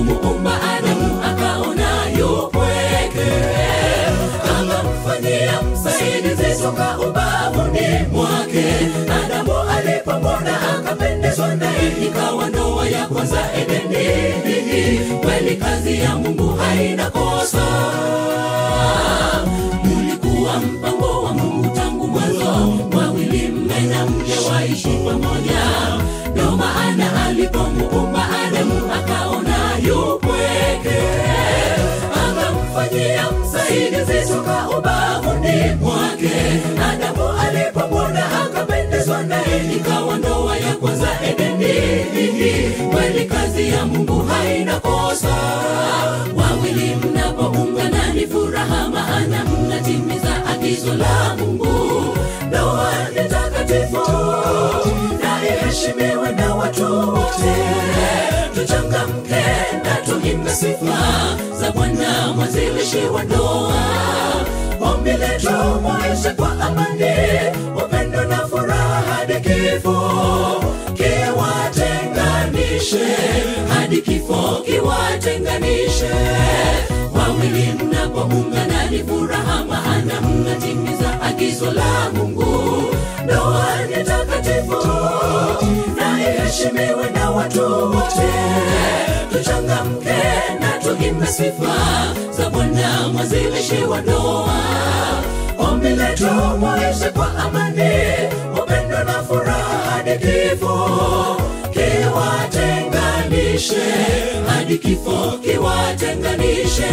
alipomuumba Adamu akaona yupweke, akamfanyia msaidizi toka ubavuni mwake. Adamu alipomwona akapendezwa naye, ikawa ndoa ya kwanza Edeni. Kweli kazi ya Mungu haina kosa, ulikuwa mpango wa Mungu tangu mwanzo, wawili mme na mke waishi pamoja. Ndio maana alipomuumba Adamu akaona yupweke, akamfanyia msaidizi toka ubavuni mwake. Adamu alipomwona akapendezwa naye, ikawa ndoa ya kwanza Edeni. Kweli kazi ya Mungu haina kosa, wawili mnapoungana ni furaha, maana mnatimiza agizo la Mungu. Ndoa ni takatifu na iheshimiwe na watu wote. Tuchangamke na tuimbe sifa za Bwana mwanzilishi wa ndoa. Ombi letu maisha kwa amani, upendo na furaha hadi kifo kiwatenganishe, hadi kifo kiwatenganishe. Wawili mnapoungana ni furaha, maana mnatimiza agizo la Mungu. Ndoa ni takatifu na iheshimiwe na watu wote. Tuchangamke na tuimbe sifa za Bwana mwanzilishi wa ndoa. Ombi letu maisha kwa amani, upendo na furaha hadi kifo kiwatenganishe, hadi kifo kiwatenganishe.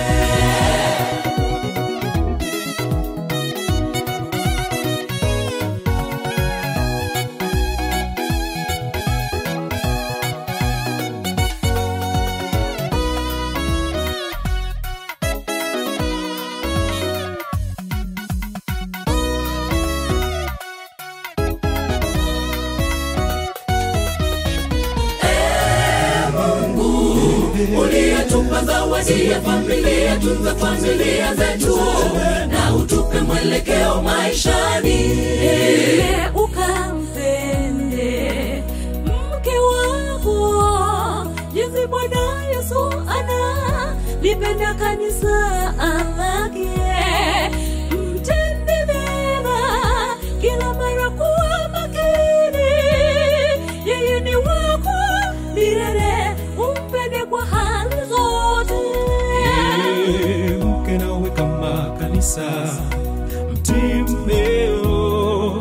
uliyetupa zawadi ya familia, tunza familia zetu na utupe mwelekeo maishani. Ile ukampende mke wako jinsi Bwana Yesu analipenda kanisa lake. Mtende mema kila mara, kuwa makini, yeye ni wako milele, umpende kwa hali zote. Ee, mke nawe kama kanisa mtii mmeo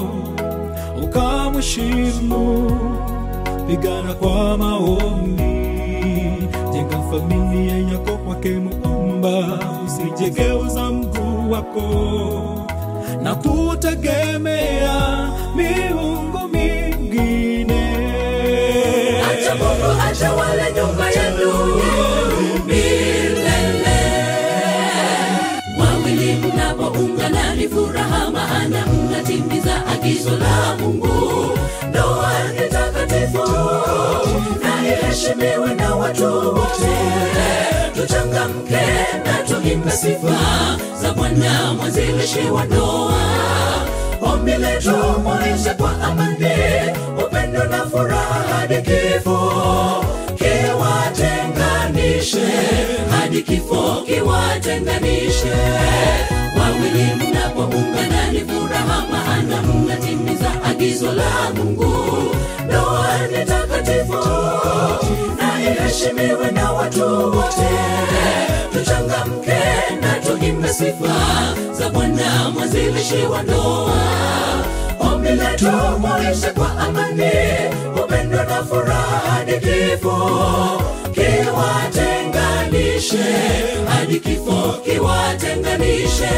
ukamheshimu pigana kwa maombi jenga familia yako kwake muumba usijegeuza mguu wako na kutegemea miungu mingine Acha Mungu atawale nyumba yenu milele. Wawili mnapoungana ni furaha, maana mnatimiza agizo la Mungu. Ndoa ni takatifu na iheshimiwe na watu wote. Tuchangamke na tuimbe sifa za Bwana mwanzilishi wa ndoa. Ombi letu maisha kwa amani, upendo na furaha hadi kifo kiwatenganishe, hadi kifo kiwatenganishe. Wawili mnapoungana ni furaha, maana mnatimiza agizo la Mungu. Ndoa ni takatifu na iheshimiwe na watu wote. Tuchangamke na tuimbe sifa za Bwana mwanzilishi wa ndoa. Ombi letu maisha kwa amani, upendo na furaha hadi kifo kiwatenganishe, hadi kifo kiwatenganishe.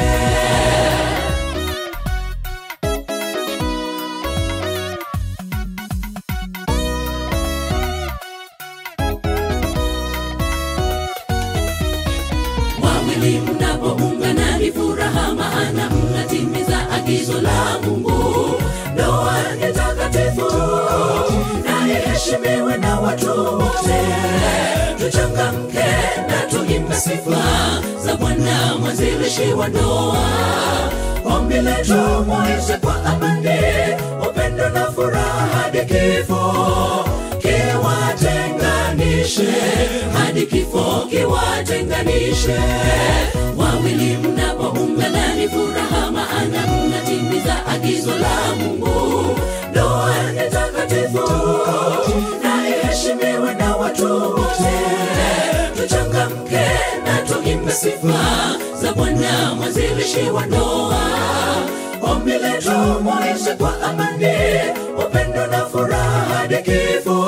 wawili mnapoungana ni furaha, maana mnatimiza agizo la Mungu. Ndoa ni takatifu na iheshimiwe na watu wote. Tuchangamke na tuimbe sifa za Bwana mwanzilishi wa ndoa. Ombi letu maisha kwa amani, upendo na furaha hadi kifo kiwatenganishe kiwatenganishe hadi kifo kiwatenganishe wawili mnapoungana ni furaha maana mnatimiza agizo la mungu ndoa ni takatifu na iheshimiwe na watu wote tuchangamke na tuimbe sifa za bwana mwanzilishi wa ndoa ombi letu muishi kwa amani upendo na furaha hadi kifo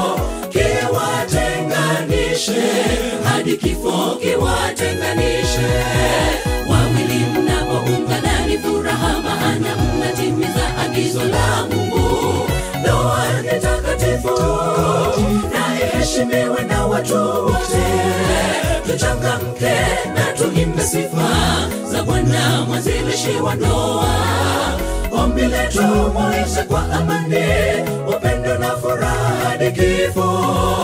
kiwatenganishe hadi kifo kiwatenganishe wawili mnapoungana ni furaha maana mnatimiza agizo la mungu ndoa ni takatifu na iheshimiwe na watu wote tuchangamke na tuimbe sifa za bwana mwanzilishi wa ndoa ombi letu muishi kwa amani upendo na furaha hadi kifo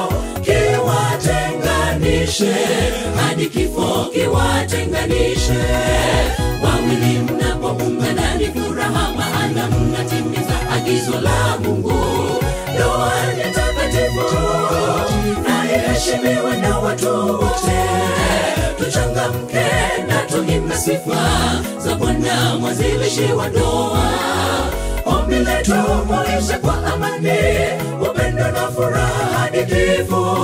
kiwatenganishe hadi kifo kiwatenganishe wawili mnapoungana ni furaha maana mnatimiza agizo la mungu ndoa ni takatifu na iheshimiwe na watu wote tuchangamke na tuimbe sifa za bwana mwanzilishi wa ndoa ombi letu muishe kwa amani upendo na furaha hadi kifo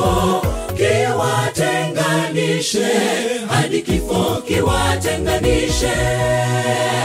kiwatenganishe hadi kifo kiwatenganishe